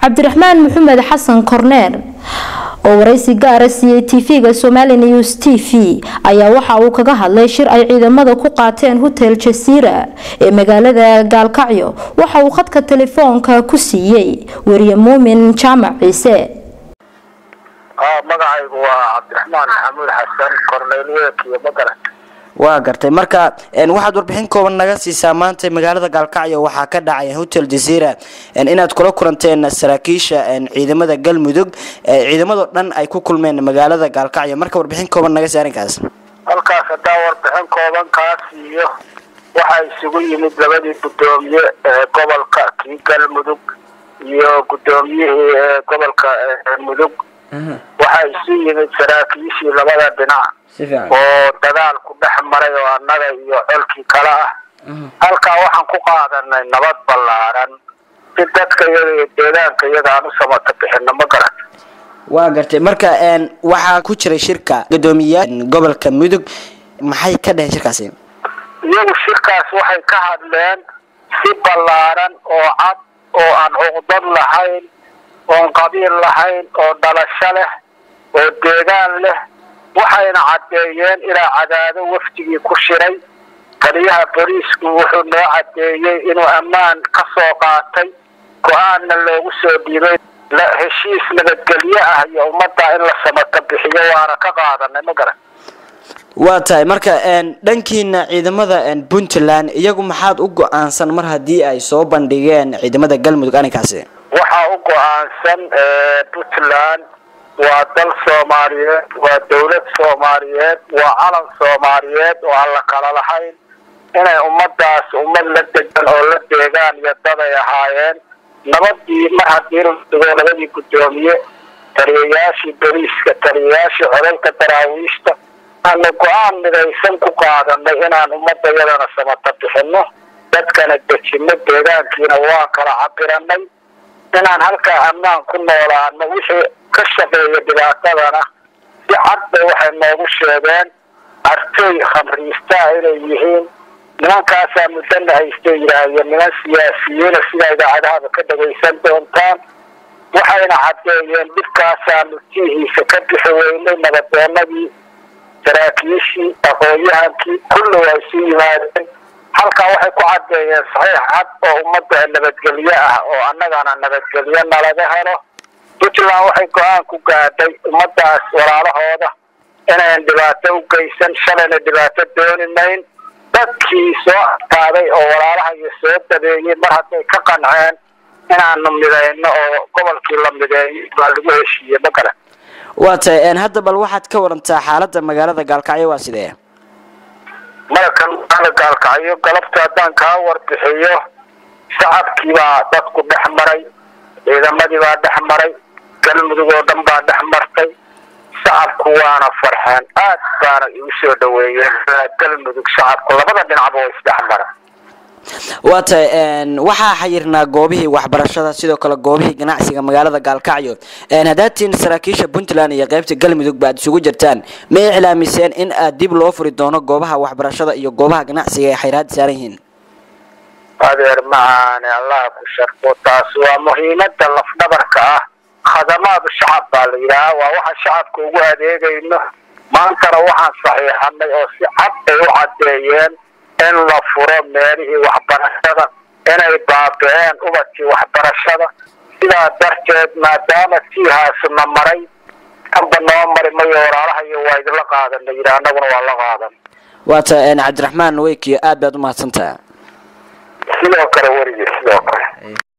cabdiraxmaan maxamed xasan korneer oo waraysi gaara siiyey tv-ga somali news t v ayaa waxa uu kaga hadlay shir ay ciidamada ku qaateen hotel jasiira ee magaalada gaalkacyo waxa uu khadka telefoonka ku siiyey weriye muumin jaamac ciise magacaygu waa cabdiraxmaan maxamuud xasan korneyl week iyo magaran waa gartay marka waxaad warbixin kooban naga siisaa maanta magaalada gaalkacyo waxaa ka dhacay hotel jazeera inaad kula kulanteen saraakiisha ciidamada galmudug ciidamadoo dhan ay ku kulmeen magaalada gaalkacyo marka warbixin kooban naga sii arrinkaas halkaas haddaa warbixin kooban kaa siiyo waxaa isugu yimid labadii guddoomiye ee gobolka kii galmudug iyo guddoomiyihii gobolka mudug waxaa isu yimid saraakiishii labada dhinac oo dagaal ku dhex maray oo annaga iyo colkii kale ah halkaa waxaan ku qaadanay nabad ballaaran si dadka iyaga iyo deegaanka iyaga aan u samata bixino ma garan waa gartay marka waxaa ku jiray shirka guddoomiyaal gobolka mudug maxay ka dheheen shirkaasi iyagu shirkaas waxay ka hadleen si ballaaran oo cad oo aan cuqdad lahayn oon qabiil lahayn oo dhalasho leh oo deegaan leh waxayna caddeeyeen ilaa cadaado wafdigii ku shiray taliyaha boliisku wuxuu noo caddeeyey inuu ammaan ka soo qaatay go-aanna loogu soo dhiibay heshiis nabadgelyo ah iyo ummadda in la samato bixiyo waana ka qaadanay ma garan waa tahay marka dhankiina ciidamada puntland iyagu maxaad u go-aansan mar haddii ay soo bandhigeen ciidamada galmudug arrinkaasi waxaa u go-aansan puntland waa dal soomaaliyeed waa dawlad soomaaliyeed waa calan soomaaliyeed oo aan la kala lahayn inay ummadaas ummad la degan oo la deegaan iyo dad ay ahaayeen nabadii mar haddii la dhigo labadii guddoomiye taliyayaashii boliiska taliyayaashii codalka daraawiishta aanu go-aan midaysan ku qaadanay inaan ummadda yadana samata bixino dadkana dejino deegaankiina waan kala cabiranay inaan halkaa ammaan ku noolaano wixii ka shaqeeya dhibaatadana si cad bay waxay noogu sheegeen artay khamriistaa inay yihiin nimankaasaa muddana haystay yidhaahyo niman siyaasiyiina sida idaacadahaba ka dhagaysan doontaan waxayna caddeeyeen dhibkaasaanu tiihiisa ka bixi weynay nabadoonadii saraakiishii aqoon-yahankii kulli waa isu yimaadeen halkaa waxay ku caddeeyeen saxiix cad oo ummadda nabadgelyo ah oo annagana nabadgelyo nalaga helo puntland waxay go-aan ku gaadhay ummadaas walaalahooda inayn dhibaato u geysan shalayna dhibaato dooni mayn dadkii soo adkaaday oo walaalaha iyo soo dabeeyey mar hadday ka qanceen inaanu midayno oo gobolkii la mideeyay baa lagu heshiiyey ma garan waa tahay hadda bal waxaad ka warantaa xaaladda magaalada gaalkacyo waa sidee markan magaalada gaalkacyo galabta haddaan kaa warbixiyo shacabkii baa dadku dhex maray ciidamadii baa dhex maray galmudug oo dhan baa dhex martay shacabku waana farxeen aad baana igu soo dhaweeyeen galmudug shacabku labada dhinacba waa isdhex mara waa tahay waxaa xayirnaa goobihii waxbarashada sidoo kale goobihii ganacsiga magaalada gaalkacyo haddaatiin saraakiisha puntland iyo qeybta galmudug ba aad isugu jirtaan ma iclaamiseen in aad dib loo furi doono goobaha waxbarashada iyo goobaha ganacsiga ay xayraad saaran yihiin adeer macaane allaha ku sharfo taas waa muhiimada lafdhabarka ah khadamaadu shacab baa la yidhaaha waa waxaan shacabka ugu adeegayno maantana waxaan saxiixanay oo si cad ay u caddeeyeen in la furo meelihii waxbarashada inay baabi-een ubadkii waxbarashada sidaa darteed maadaama tiihaasuna maray amba noo mari mayo walaalaha iyo waa idinla qaadana yidhi annaguna waa la qaadan waa tahay cabdiraxmaan weykiyo aad baad u mahadsantaha sidoo kale werigi sidoo kale